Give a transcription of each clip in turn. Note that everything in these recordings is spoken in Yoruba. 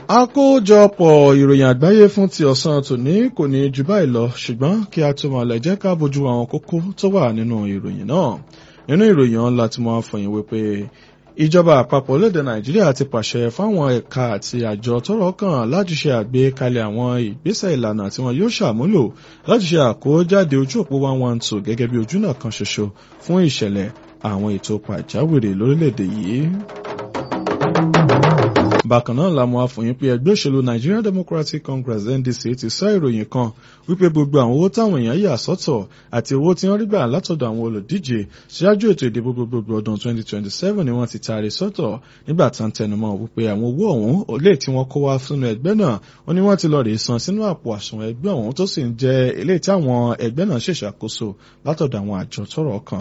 àkójọpọ̀ ìròyìn àgbáyé fún ti ọ̀sán tòní kò ní jù báyìí lọ ṣùgbọ́n kí a tó máa lẹ̀ jẹ́ ká bójú àwọn kókó tó wà nínú ìròyìn náà nínú ìròyìn ọ̀hún láti máa fọyín wípé ìjọba àpapọ̀ orílẹ̀-èdè nàìjíríà ti pàṣẹ fáwọn ẹ̀ka àti àjọ tọ́rọ̀ kàn láti ṣe àgbékalẹ̀ àwọn ìgbésẹ̀ ìlànà tí wọn yóò ṣàmúlò láti ṣe àkójáde ojú òpó one one two gẹ́gẹ́ bí ojúnà kan ṣoṣo fún ìṣẹ̀lẹ̀ àwọn ètò pàjáwìrì lórílẹ̀-èdè yìí bákan náà la mọ̀ àfòyín pé ẹgbẹ́ òṣèlú Nigerian Democratic Congress NDC ti sọ ìròyìn kan wípé gbogbo àwọn owó táwọn èèyàn yà sọ́tọ̀ àti owó tí wọ́n rí gbà látọ̀dọ̀ àwọn olùdíje ṣáájú ètò ìdìbò gbogbogbò ọdún 2027 ni wọ́n ti taari sọ́tọ̀ nígbà tán tẹnumọ́ wípé àwọn owó ọ̀hún olè tí wọ́n kó wá sínú ẹgbẹ́ náà wọ́n ní wọ́n ti lọ rèé san sínú àpò àsùnwọ̀n ẹgbẹ́ ọ̀hún tó sì ń jẹ́ eléyìí tí àwọn ẹgbẹ́ náà ṣèṣàkóso látọ̀dọ̀ àwọn àjọ tọ́rọ̀ kàn.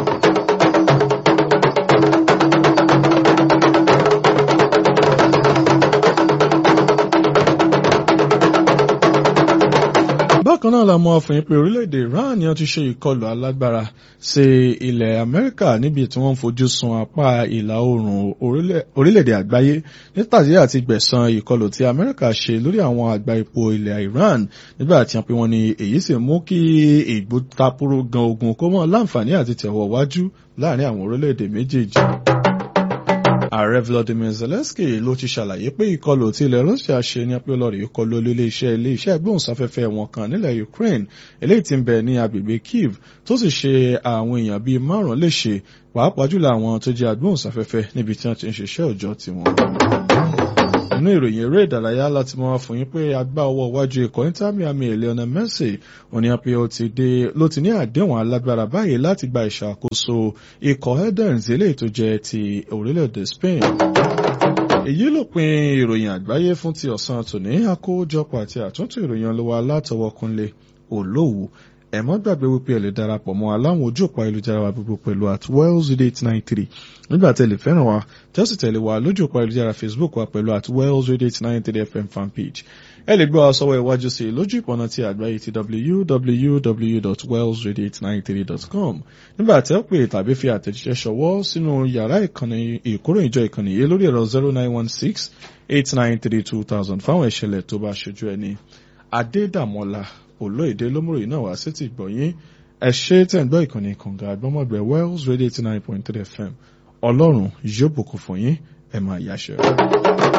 bákan náà la mọ̀ fún yín pé orílẹ̀-èdè Iran ni wọ́n ti ṣe ìkọlù alágbára sí ilẹ̀ Amẹ́ríkà níbi tí wọ́n ń fojú sun apá ìlà oòrùn orílẹ̀-èdè àgbáyé nítàdí àti gbẹ̀san ìkọlù tí Amẹ́ríkà ṣe lórí àwọn àgbá epo ilẹ̀ Iran nígbà tí wọ́n pe wọ́n ní èyí sì mú kí ìgbótapúrú gan ogun kó mọ́ láǹfààní àti tẹ̀wọ̀ wájú láàrin àwọn orílẹ̀-èdè méjèèjì ààrẹ Volodymyr Zelensky ló ti ṣàlàyé pé ìkọlù tí ilẹ̀ Russia ṣe ní apẹ́lọ́rì ìkọlù iléeṣẹ́ iléeṣẹ́ ìgbóhùnsáfẹ́fẹ́ wọn kan nílẹ̀ Ukraine eléyìí tí ń bẹ ní agbègbè Kyiv tó sì ṣe àwọn èèyàn bíi márùn-ún léṣe pàápàá jùlọ àwọn tó jẹ́ agbóhùnsáfẹ́fẹ́ níbi tí wọ́n ti ń ṣiṣẹ́ òòjọ́ tiwọn nínú ìròyìn eré ìdárayá láti mọ fún yín pé agbá ọwọ́ iwájú ikọ̀ Inter Miami Lionel Messi òní àpè ló ti ní àdéhùn alágbára báyìí láti gba ìṣàkóso ikọ̀ Edens eléyìí tó jẹ́ ti orílẹ̀-èdè Spain. èyí ló pin ìròyìn àgbáyé fún ti ọ̀sán tòní àkójọpọ̀ àti àtúntò ìròyìn ọlọ́wọ́ alátọwọ́kúnlé olówó ẹ má gbàgbé wípé ẹ lè darapọ̀ mọ́ aláwọn ojú òpó ayélujára wa gbogbo pẹ̀lú at wells eight nine three nígbà tẹ́ lè fẹ́ràn wa tẹ́sí tẹ̀lé wa lójú òpó ayélujára facebook wa pẹ̀lú at wells eight nine three fm fanpage ẹ lè gbọ́ wa sọ́wọ́ iwájú sí lójú ìpọ̀nà ti àgbáyé ti www.wells893.com nígbà tẹ́ pè tàbí fi àtẹ̀jíṣẹ́ ṣọwọ́ sínú yàrá ìkànnì ìkóròyìnjọ ìkànnì yìí lórí ẹ̀rọ zero nine one six eight nine three two thousand fáwọn ìṣẹ̀lẹ̀ tó bá ṣojú ẹni adédàmọ́lá olóyèdè lómúròyìn náà wá sí ti gbọ̀nyìn ẹ ṣe tẹ̀ ń gbọ́ ìkànnì kànga àgbọ́mọ̀gbẹ́ wells radio eighty nine point three fm ọlọ́run yóò bùkún fún yín ẹ máa yáṣẹ́.